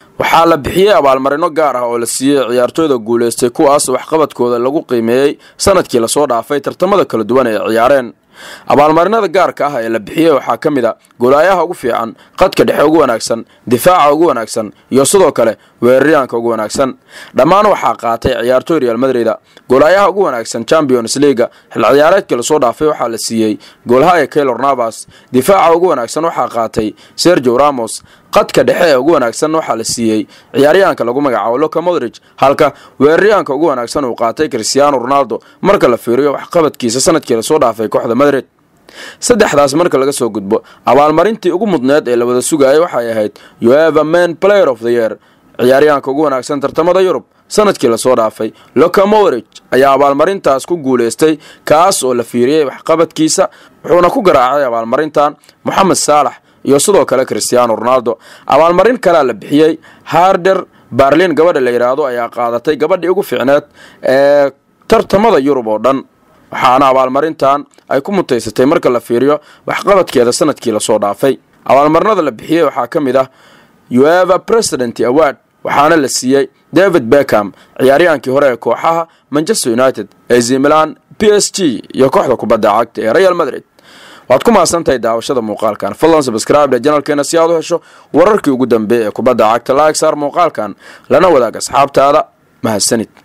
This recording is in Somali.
waxaa la bixiyey abaalmarino gaar ah oo la siiyey ciyaartooyda guulaystay kuwaas waxqabadkooda lagu qiimeeyey sanadkii lasoo dhaafay tartamada kala duwan ee ciyaareen abaalmarinada gaarka ah ee la bixiyey waxaa ka mid a golaayaha ugu fiican qadka dhexe ugu wanaagsan difaaca ugu wanaagsan iyo sidoo kale weeraryaanka ugu wanaagsan dhammaan waxaa qaatay ciyaartooy real madrida golaayaha ugu wanaagsan champions leaga xil ciyaareedkii lasoo dhaafay waxaa la siiyey goolhaya kaylor navas difaaca ugu wanaagsan waxaa qaatay sergio ramos qadka dhexe ee ugu wanaagsan waxaa la siiyey ciyaaryahanka lagu magacaabo loka modrich halka weeraryahanka ugu wanaagsan uu qaatay cristiano ronaldo marka la fiiriyo waxqabadkiisa sanadkii lasoo dhaafay kooxda madrid saddexdaas marka laga soo gudbo abaalmarintii ugu mudneed ee la wada sugayay waxay ahayd ueva man player of the year ciyaaryahanka ugu wanaagsan tartamada yurub sanadkii lasoo dhaafay loka modrich ayaa abaalmarintaas ku guulaystay kaas oo la fiiriyey waxqabadkiisa wuxuuna ku garaacay abaalmarintan moxamed saalax iyo sidoo kale cristiano ronaldo abaalmarin kalea la bixiyey harder barlin gabadha la yidhaahdo ayaa qaadatay gabadhii ugu fiicneed ee tartamada yurub oo dhan waxaana abaalmarintan ay ku mutaysatay marka la fiiriyo waxqabadkeeda sanadkii lasoo dhaafay abaalmarinada la bixiyey waxaa ka mid ah ueva president award waxaana la siiyey david beckham ciyaaryahaankii hore ee kooxaha manchester united ac milan p s g iyo kooxda kubadda cagta ee real madrid waad ku mahadsantahay daawashada muuqaalkan fadlan sabscribe janalkeena si aad u hesho wararkii ugu dambeeyay ee kubadda cagta laag saar muuqaalkan lana wadaag asxaabtaada mahadsanid